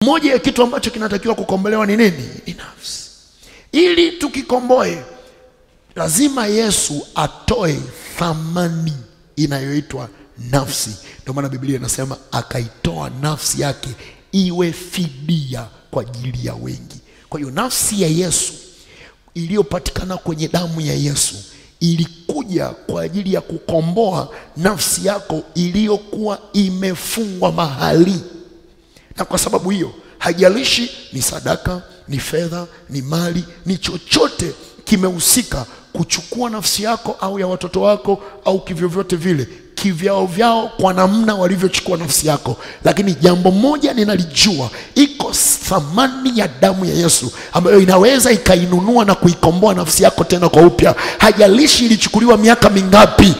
moja ya kitu ambacho kinatakiwa kukombolewa ni nini? Ni nafsi. Ili tukikomboe, lazima Yesu atoe thamani inayoitwa nafsi. Ndio maana Biblia inasema akaitoa nafsi yake iwe fidia kwa ajili ya wengi. Kwa hiyo nafsi ya Yesu iliyopatikana kwenye damu ya Yesu ilikuja kwa ajili ya kukomboa nafsi yako iliyokuwa imefungwa mahali na kwa sababu hiyo haijalishi ni sadaka, ni fedha, ni mali, ni chochote kimehusika kuchukua nafsi yako au ya watoto wako au kivyovyote vile kivyao vyao kwa namna walivyochukua nafsi yako, lakini jambo moja ninalijua, iko thamani ya damu ya Yesu ambayo inaweza ikainunua na kuikomboa nafsi yako tena kwa upya. Hajalishi ilichukuliwa miaka mingapi,